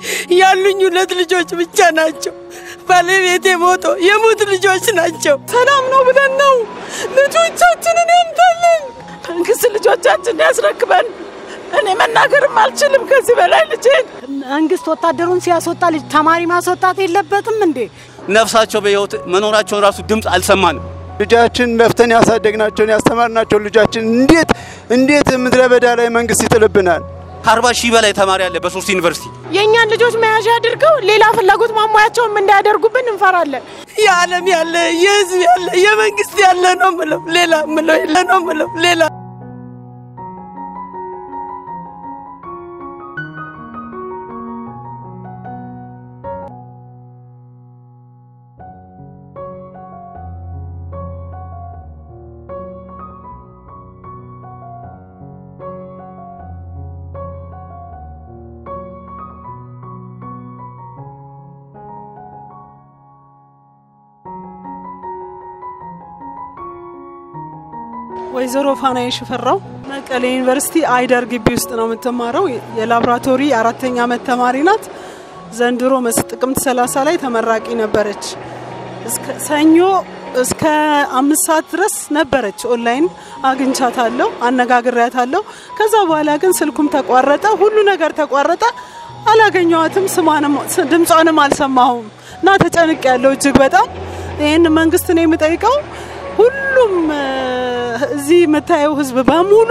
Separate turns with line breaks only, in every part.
ያሉኝ ሁለት ልጆች ብቻ ናቸው። ባለቤቴ ሞቶ የሙት ልጆች ናቸው።
ሰላም ነው ብለን ነው ልጆቻችንን ያምጣልን። መንግስት ልጆቻችን ያስረክበን። እኔ መናገርም አልችልም ከዚህ በላይ ልጄን
መንግስት ወታደሩን ሲያስወጣ ልጅ ተማሪ ማስወጣት የለበትም እንዴ?
ነፍሳቸው በሕይወት መኖራቸውን ራሱ ድምፅ አልሰማንም።
ልጃችን ለፍተን ያሳደግናቸውን ያስተማርናቸውን ልጃችን እንዴት እንዴት ምድረ በዳ ላይ መንግስት ይጥልብናል?
ከአርባ ሺህ በላይ ተማሪ አለ በሶስት ዩኒቨርሲቲ።
የእኛን ልጆች መያዣ አድርገው ሌላ ፍላጎት ማሟያቸውም እንዳያደርጉብን እንፈራለን።
የዓለም ያለ የህዝብ ያለ የመንግስት ያለ ነው ምለው ሌላ ምለው የለ ነው ምለው ሌላ
ወይዘሮ ፋናዬ ሽፈራው መቀሌ ዩኒቨርሲቲ አይደር ግቢ ውስጥ ነው የምትማረው። የላቦራቶሪ አራተኛ ዓመት ተማሪ ናት። ዘንድሮ መስ- ጥቅምት 30 ላይ ተመራቂ ነበረች። እስከ ሰኞ እስከ አምስት ሰዓት ድረስ ነበረች። ኦንላይን አግኝቻታለሁ፣ አነጋግሬያታለሁ። ከዛ በኋላ ግን ስልኩም ተቋረጠ፣ ሁሉ ነገር ተቋረጠ። አላገኘዋትም፣ ስሟንም ድምጿንም አልሰማሁም እና ተጨንቅ ያለው እጅግ በጣም ይህን መንግስት ነው የምጠይቀው ሁሉም እ፣ እዚህ የምታየው ህዝብ በሙሉ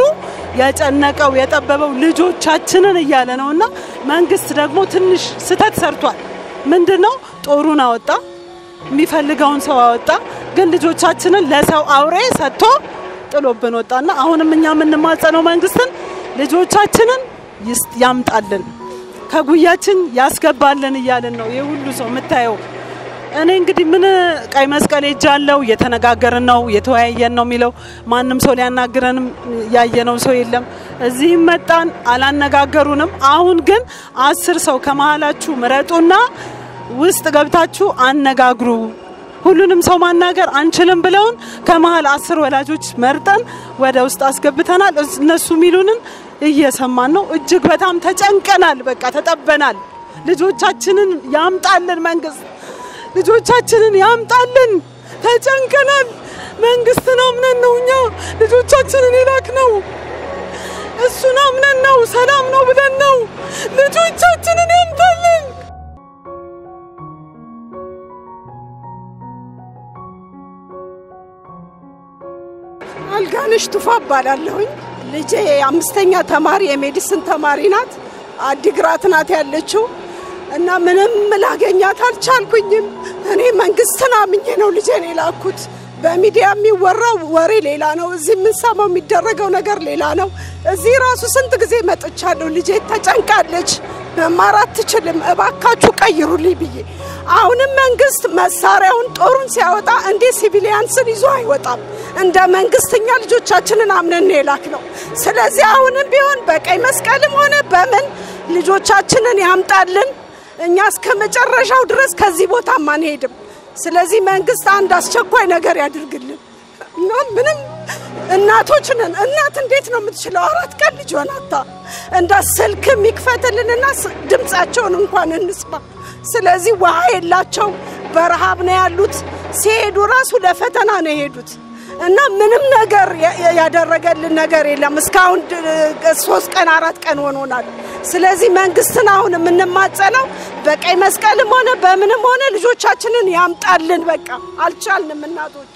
ያጨነቀው የጠበበው ልጆቻችንን እያለ ነው እና መንግስት ደግሞ ትንሽ ስህተት ሰርቷል። ምንድን ነው ጦሩን አወጣ፣ የሚፈልገውን ሰው አወጣ፣ ግን ልጆቻችንን ለሰው አውሬ ሰጥቶ ጥሎብን ወጣና አሁንም እኛ የምንማጸነው መንግስትን ልጆቻችንን ይስ- ያምጣልን ከጉያችን ያስገባልን እያልን ነው ይህ ሁሉ ሰው የምታየው። እኔ እንግዲህ ምን ቀይ መስቀል ሄጃለሁ፣ እየተነጋገርን ነው፣ እየተወያየን ነው የሚለው ማንም ሰው ሊያናግረንም ያየነው ሰው የለም። እዚህም መጣን አላነጋገሩንም። አሁን ግን አስር ሰው ከመሀላችሁ ምረጡና ውስጥ ገብታችሁ አነጋግሩ። ሁሉንም ሰው ማናገር አንችልም ብለውን ከመሀል አስር ወላጆች መርጠን ወደ ውስጥ አስገብተናል። እስ- እነሱ የሚሉንን እየሰማን ነው። እጅግ በጣም ተጨንቀናል። በቃ ተጠበናል። ልጆቻችንን ያምጣልን መንግስት ልጆቻችንን ያምጣልን። ተጨንቀናል። መንግስትን አምነን ነው እኛ ልጆቻችንን የላክ ነው። እሱን አምነን ነው ሰላም ነው ብለን ነው ልጆቻችንን ያምጣልን።
አልጋነሽ ቱፋ እባላለሁኝ። ልጄ አምስተኛ ተማሪ የሜዲሲን ተማሪ ናት። አዲግራት ናት ያለችው እና ምንም ላገኛት አልቻልኩኝም። እኔ መንግስትን አምኜ ነው ልጄን የላኩት። በሚዲያ የሚወራው ወሬ ሌላ ነው፣ እዚህ የምንሰማው የሚደረገው ነገር ሌላ ነው። እዚህ ራሱ ስንት ጊዜ መጥቻለሁ። ልጄ ተጨንቃለች፣ መማር አትችልም፣ እባካችሁ ቀይሩልኝ ብዬ አሁንም መንግስት መሳሪያውን ጦሩን ሲያወጣ እንዴት ሲቪሊያንስን ይዞ አይወጣም? እንደ መንግስት እኛ ልጆቻችንን አምነን ነው የላክ ነው። ስለዚህ አሁንም ቢሆን በቀይ መስቀልም ሆነ በምን ልጆቻችንን ያምጣልን። እኛ እስከ መጨረሻው ድረስ ከዚህ ቦታም አንሄድም። ስለዚህ መንግስት አንድ አስቸኳይ ነገር ያድርግልን እና ምንም እናቶች ነን። እናት እንዴት ነው የምትችለው? አራት ቀን ልጅ ሆናታ እንዳ ስልክ የሚክፈትልንና ስ- ድምፃቸውን እንኳን እንስማ። ስለዚህ ውሃ የላቸው በረሃብ ነው ያሉት። ሲሄዱ ራሱ ለፈተና ነው የሄዱት እና ምንም ነገር ያ- ያ- ያደረገልን ነገር የለም። እስካሁን ድ- ሶስት ቀን አራት ቀን ሆኖናል። ስለዚህ መንግስትን አሁን የምንማጸነው በቀይ መስቀልም ሆነ በምንም ሆነ ልጆቻችንን ያምጣልን። በቃ አልቻልንም እናቶች።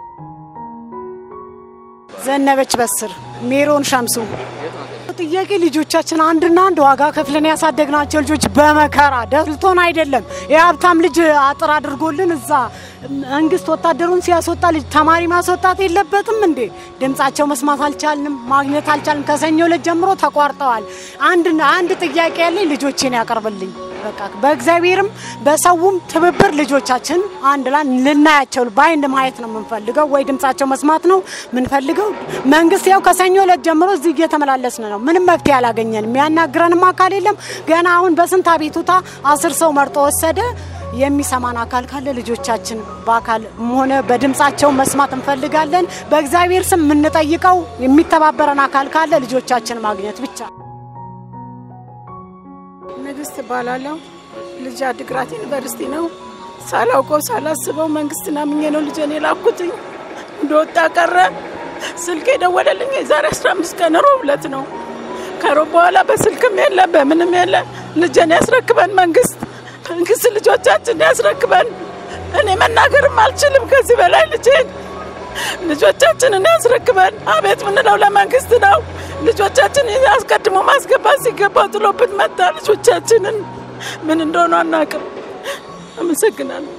ዘነበች በስር ሜሮን ሸምሱ ጥያቄ ልጆቻችን አንድና አንድ ዋጋ ከፍለን ያሳደግናቸው ልጆች በመከራ ደልቶን አይደለም። የሀብታም ልጅ አጥር አድርጎልን እዛ መንግስት ወታደሩን ሲያስወጣ ልጅ ተማሪ ማስወጣት የለበትም እንዴ? ድምጻቸው መስማት አልቻልንም፣ ማግኘት አልቻልንም። ከሰኞ ዕለት ጀምሮ ተቋርጠዋል። አንድና አንድ ጥያቄ ያለኝ ልጆቼን ያቀርብልኝ። በቃ በእግዚአብሔርም በሰውም ትብብር ልጆቻችን አንድ ላይ ልናያቸው በአይን ማየት ነው የምንፈልገው፣ ወይ ድምጻቸው መስማት ነው የምንፈልገው። መንግስት ያው ከሰኞ ዕለት ጀምሮ እዚህ እየተመላለስን ነው። ምንም መፍትሄ አላገኘንም። የሚያናግረንም አካል የለም። ገና አሁን በስንት አቤቱታ አስር ሰው መርጦ ወሰደ። የሚሰማን አካል ካለ ልጆቻችን በአካል ሆነ በድምጻቸው መስማት እንፈልጋለን። በእግዚአብሔር ስም የምንጠይቀው የሚተባበረን አካል ካለ ልጆቻችን ማግኘት ብቻ።
ንግስት እባላለሁ። ልጅ አድግራት ዩኒቨርሲቲ ነው። ሳላውቀው ሳላስበው መንግስትን አምኜ ነው ልጄን የላኩትኝ። እንደወጣ ቀረ። ስልክ የደወለልኝ የዛሬ 15 ቀን ሮብ ዕለት ነው። ከሮብ በኋላ በስልክም የለ በምንም የለ። ልጄን ያስረክበን መንግስት፣ መንግስት ልጆቻችን ያስረክበን። እኔ መናገርም አልችልም ከዚህ በላይ ልጄን ልጆቻችንን ያስረክበን። አቤት ምንለው ለመንግስት ነው። ልጆቻችን አስቀድሞ ማስገባት ሲገባው ጥሎብን መጣ። ልጆቻችንን ምን እንደሆኑ አናውቅም። አመሰግናለሁ።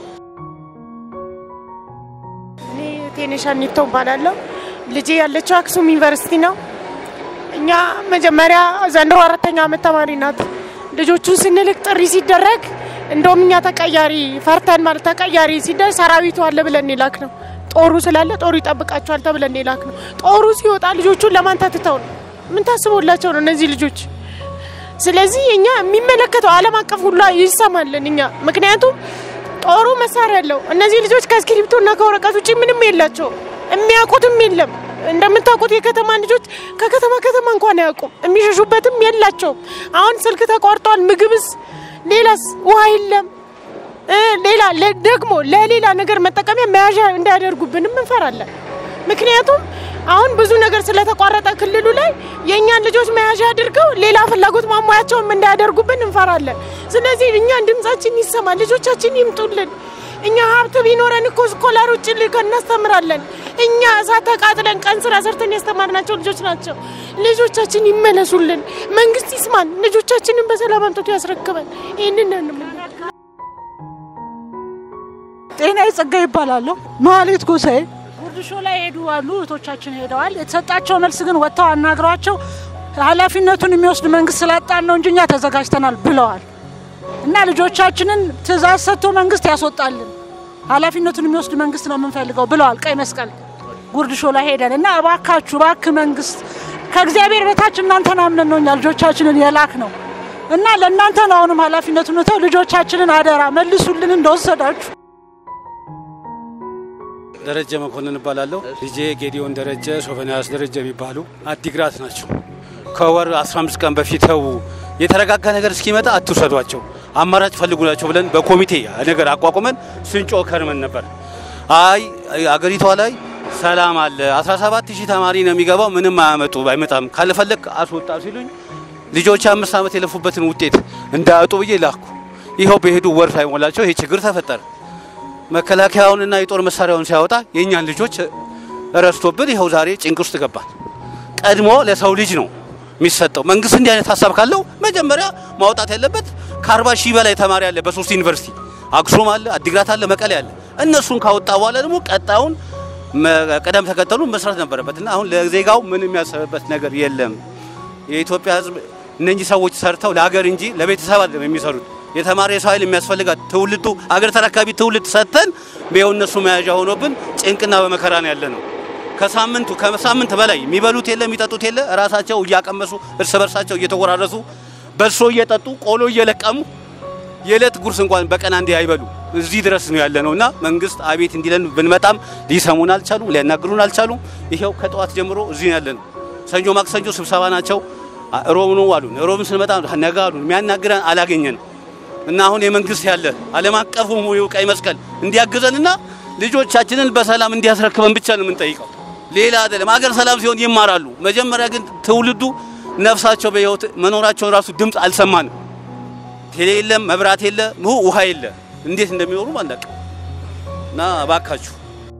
እኔ ቴኔሻ ኒቶ እባላለሁ። ልጄ ያለችው አክሱም ዩኒቨርሲቲ ነው። እኛ መጀመሪያ ዘንድሮ አራተኛ ዓመት ተማሪ ናት። ልጆቹን ስንልክ ጥሪ ሲደረግ እንደውም እኛ ተቀያሪ ፈርተን ማለት ተቀያሪ ሲደርስ ሰራዊቱ አለ ብለን የላክ ነው። ጦሩ ስላለ ጦሩ ይጠብቃቸዋል ተብለን የላክ ነው። ጦሩ ሲወጣ ልጆቹን ለማን ተትተው ነው? ምን ታስቦላቸው ነው እነዚህ ልጆች? ስለዚህ እኛ የሚመለከተው ዓለም አቀፍ ሁሉ ይሰማልን እኛ ምክንያቱም ጦሩ መሳሪያ አለው። እነዚህ ልጆች ከእስክሪብቶና ከወረቀት ውጭ ምንም የላቸው፣ የሚያውቁትም የለም። እንደምታውቁት የከተማ ልጆች ከከተማ ከተማ እንኳን አያውቁም፣ የሚሸሹበትም የላቸውም። አሁን ስልክ ተቋርጧል፣ ምግብስ፣ ሌላስ ውሃ የለም። እ ሌላ ለ- ደግሞ ለሌላ ነገር መጠቀሚያ መያዣ እንዳያደርጉብንም እንፈራለን። ምክንያቱም አሁን ብዙ ነገር ስለተቋረጠ ክልሉ ላይ የእኛን ልጆች መያዣ አድርገው ሌላ ፍላጎት ማሟያቸውም እንዳያደርጉብን እንፈራለን። ስለዚህ እኛን ድምጻችን ይሰማ፣ ልጆቻችን ይምጡልን። እኛ ሀብት ቢኖረን እኮ ስኮላር ውጭ ልከን እናስተምራለን። እኛ እሳት ተቃጥለን ቀን ስራ ሰርተን ያስተማርናቸው ልጆች ናቸው። ልጆቻችን ይመለሱልን፣ መንግስት ይስማን፣ ልጆቻችንን በሰላም አምጥቶ ያስረክበን። ይህንን ነው የምንለው።
ጤና ጸጋ ይባላለሁ። መሀሌት ጎሳዬ ጉርድ ሾው ላይ ሄዱ አሉ እህቶቻችን ሄደዋል። የተሰጣቸው መልስ ግን ወጥተው አናግሯቸው ኃላፊነቱን የሚወስድ መንግስት ስላጣን ነው እንጂ እኛ ተዘጋጅተናል ብለዋል። እና ልጆቻችንን ትእዛዝ ሰጥቶ መንግስት ያስወጣልን ኃላፊነቱን የሚወስድ መንግስት ነው የምንፈልገው ብለዋል። ቀይ መስቀል ጉርድ ሾው ላይ ሄደን እና እባካችሁ እባክህ መንግስት ከእግዚአብሔር በታች እናንተን አምነን ነው እኛ ልጆቻችንን የላክ ነው እና ለእናንተ ነው አሁንም ኃላፊነቱን ተው ልጆቻችንን አደራ መልሱልን እንደወሰዳችሁ
ደረጀ መኮንን እባላለሁ። ልጄ ጌዲዮን ደረጀ፣ ሶፎንያስ ደረጀ የሚባሉ አዲግራት ናቸው። ከወር 15 ቀን በፊት ተው የተረጋጋ ነገር እስኪመጣ አትውሰዷቸው፣ አማራጭ ፈልጉላቸው ብለን በኮሚቴ ነገር አቋቁመን ስንጮ ከርመን ነበር። አይ አገሪቷ ላይ ሰላም አለ፣ 17 ሺህ ተማሪ ነው የሚገባው፣ ምንም አያመጡ አይመጣም፣ ካልፈለግ አስወጣ ሲሉኝ ልጆች አምስት ዓመት የለፉበትን ውጤት እንዳያጡ ብዬ ላኩ። ይኸው በሄዱ ወር ሳይሞላቸው ይሄ ችግር ተፈጠረ። መከላከያውንና የጦር መሳሪያውን ሲያወጣ የእኛን ልጆች ረስቶብን ይኸው ዛሬ ጭንቅ ውስጥ ገባል። ቀድሞ ለሰው ልጅ ነው የሚሰጠው። መንግስት እንዲህ አይነት ሀሳብ ካለው መጀመሪያ ማውጣት ያለበት ከአርባ ሺህ በላይ ተማሪ አለ በሶስት ዩኒቨርሲቲ አክሱም አለ፣ አዲግራት አለ፣ መቀሌ አለ። እነሱን ካወጣ በኋላ ደግሞ ቀጣዩን መ- ቅደም ተከተሉን መስራት ነበረበት እና አሁን ለዜጋው ምን የሚያስብበት ነገር የለም። የኢትዮጵያ ሕዝብ እነኚህ ሰዎች ሰርተው ለሀገር እንጂ ለቤተሰብ አይደለም የሚሰሩት። የተማረ የሰው ኃይል የሚያስፈልጋት ትውልዱ አገር ተረካቢ ትውልድ ሰጥተን ይኸው እነሱ መያዣ ሆኖብን ጭንቅና በመከራ ነው ያለ ነው። ከሳምንቱ ከሳምንት በላይ የሚበሉት የለ የሚጠጡት የለ ራሳቸው እያቀመሱ እርስ በርሳቸው እየተወራረሱ በሶ እየጠጡ ቆሎ እየለቀሙ የዕለት ጉርስ እንኳን በቀን አንዴ አይበሉ። እዚህ ድረስ ነው ያለ ነው እና መንግስት አቤት እንዲለን ብንመጣም ሊሰሙን አልቻሉም፣ ሊያናግሩን አልቻሉም። ይኸው ከጠዋት ጀምሮ እዚህ ነው ያለ ነው። ሰኞ ማክሰኞ ስብሰባ ናቸው። ሮብ ነው አሉን። ሮብን ስንመጣ ነገ አሉን። የሚያናግረን አላገኘን እና አሁን የመንግስት ያለ ዓለም አቀፉ ቀይ መስቀል እንዲያግዘንና ልጆቻችንን በሰላም እንዲያስረክበን ብቻ ነው የምንጠይቀው። ሌላ አይደለም። አገር ሰላም ሲሆን ይማራሉ። መጀመሪያ ግን ትውልዱ ነፍሳቸው በህይወት መኖራቸውን ራሱ ድምፅ አልሰማንም። ቴሌ የለም፣ መብራት የለ፣ ውሃ የለ። እንዴት እንደሚኖሩ አናውቅም። እና እባካችሁ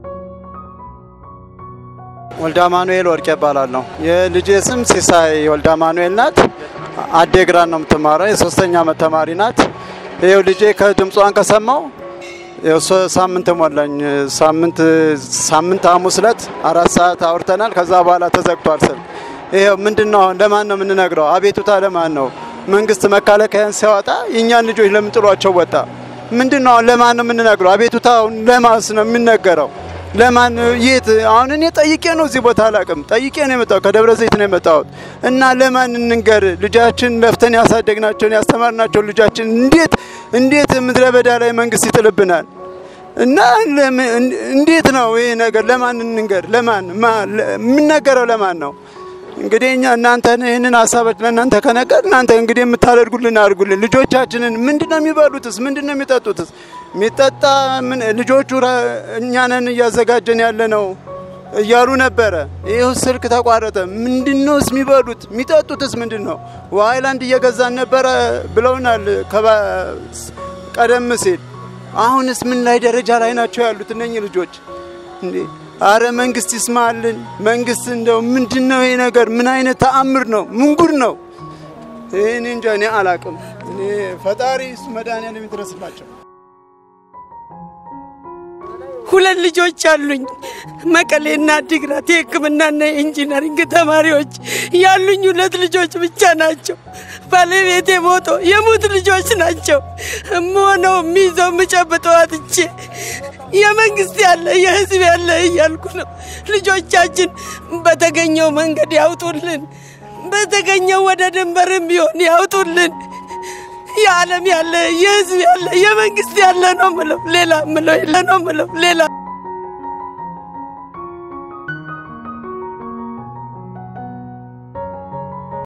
ወልዳ ማኑኤል ወርቄ እባላለሁ። የልጄ ስም ሲሳይ ወልዳ ማኑኤል ናት። አዴግራን ነው የምትማረው። የሶስተኛ ዓመት ተማሪ ናት። ይኸው ልጄ ከድምጿን ከሰማው ይኸው ሶ- ሳምንት ሞላኝ። ሳምንት ሳምንት ሐሙስ ዕለት አራት ሰዓት አውርተናል። ከዛ በኋላ ተዘግቷል ስልክ። ይኸው ምንድን ነው አሁን ለማን ነው የምንነግረው? አቤቱታ ለማን ነው? መንግስት መከላከያን ሲያወጣ የእኛን ልጆች ለምን ጥሏቸው ወጣ? ምንድን ነው አሁን ለማን ነው የምንነግረው? አቤቱታውን ለማስ ነው የሚነገረው? ለማን የት? አሁን እኔ ጠይቄ ነው እዚህ ቦታ አላውቅም። ጠይቄ ነው የመጣሁት፣ ከደብረ ዘይት ነው የመጣሁት እና ለማን እንንገር? ልጃችን ለፍተን ያሳደግናቸውን ያስተማርናቸውን ልጃችን እንዴት እንዴት ምድረ በዳ ላይ መንግስት ይጥልብናል? እና ለምን- እንዴት ነው ይሄ ነገር? ለማን እንንገር? ለማን ማ- ለ- የሚነገረው ለማን ነው? እንግዲህ እኛ እናንተን ይህንን ሀሳቦች ለእናንተ ከነገር እናንተ እንግዲህ የምታደርጉልን አድርጉልን። ልጆቻችንን ምንድን ነው የሚበሉትስ? ምንድን ነው የሚጠጡትስ? የሚጠጣ ምን ልጆቹ ራ- እኛ ነን እያዘጋጀን ያለ ነው እያሉ ነበረ። ይህ ስልክ ተቋረጠ። ምንድን ነውስ የሚበሉት? የሚጠጡትስ ምንድን ነው? ውሃ ሃይላንድ እየገዛን ነበረ ብለውናል ከባ- ቀደም ሲል። አሁንስ ምን ላይ ደረጃ ላይ ናቸው ያሉት እነኚህ ልጆች? እንዴ አረ መንግስት ይስማልን። መንግስት እንደው ምንድን ነው ይሄ ነገር? ምን አይነት ተአምር ነው? ምን ጉድ ነው? እኔ እንጃ እኔ አላቅም። እኔ ፈጣሪ እሱ መድኃኒዓለም ይድረስላቸው።
ሁለት ልጆች አሉኝ። መቀሌና አዲግራት የሕክምናና የኢንጂነሪንግ ተማሪዎች ያሉኝ ሁለት ልጆች ብቻ ናቸው። ባለቤቴ ሞቶ የሙት ልጆች ናቸው። እምሆነው የሚይዘው የምጨብጠው አጥቼ የመንግስት ያለ የህዝብ ያለ እያልኩ ነው። ልጆቻችን በተገኘው መንገድ ያውጡልን፣ በተገኘው ወደ ድንበርም ቢሆን ያውጡልን። የዓለም ያለ የህዝብ ያለ የመንግስት ያለ ነው ምለው ሌላ ምለው የለ ነው ምለው ሌላ